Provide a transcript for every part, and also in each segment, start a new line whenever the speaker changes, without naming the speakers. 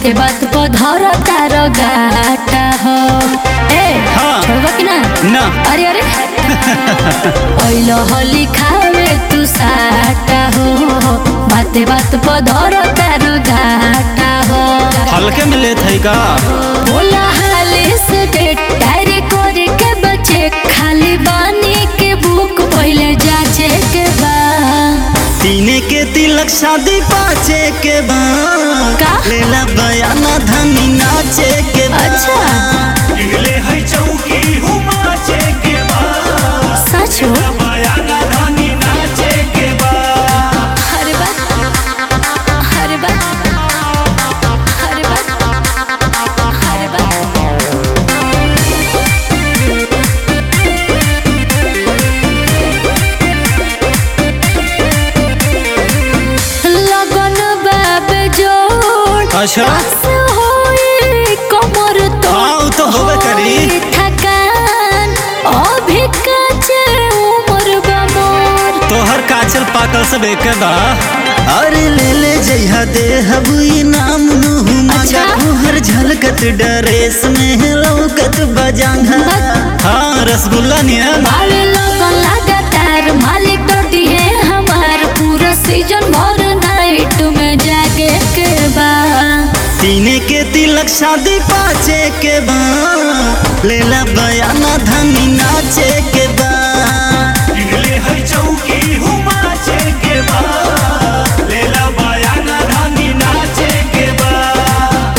बाते बात पर धर तार गाटा हो ए
हाँ।
छोड़बा कि ना
ना
अरे अरे ओइलो होली खावे तू साटा हो बाते बात पर धर तार गाटा हो
हल्के में लेत है का
बोला हाले से डेट डायरी करे के बचे खाली बानी के बुक पहले जाचे के बा
तीने के तिलक शादी पाचे के
का?
बाद लेला बयाना धनी नाचे के बाद
अच्छा
इगले है चौकी हुमाचे के बाद
सच हो
बयाना धानी नाचे के बाद
हर बात हर बात हर बात हर बात लगन बाब जोड़
अच्छा
आस होई कमर तो
हाँ, उ तो होबे करी।
होई थकान अभी काचे उमर बा मोर
तोहर काचल पाकल सब एक बा अरे ले ले जइहा दे हबुई नाम नुहु मगा
अच्छा।
तोहर झलकत डरेस में लौकत बजांगा हाँ रसगुल्ला नियन
बावे लगन लगातार मालिक डोटी है हमार पूरा सीजन भर नाइट में जागे के बा
तीने के तिलक शादी पाचे के बा लेला बयाना धनी नाचे के बा
इगले है चौकी हुमाचे के बाद लेला बयाना धानी नाचे के बाद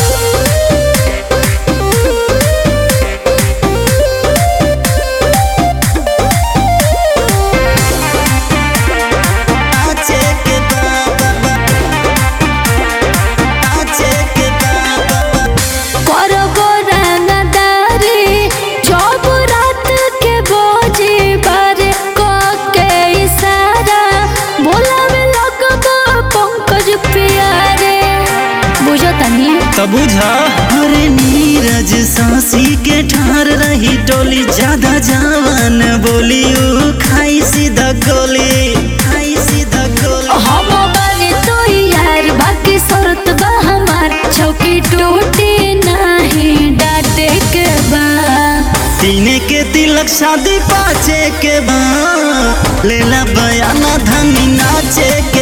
नाचे के बा बा, बा। नाचे के बा बा, बा।
करबो रंगदारी जब रात के बोझी बारे को के इशारा बोलावे लगबो पंकज प्यारे बुझो तनी
तब बुझा अरे नीरज सांसी के ठार रही टोली ज्यादा जवान बोली ऊ खाई सीधा गोली खाई सीधा गोली
हम बानी तो यार बाकी शर्त बा हमार चौकी टूटी नहीं डाटे के बा
तीने के तिलक शादी पाचे के बा लेला बयाना धनी नाचे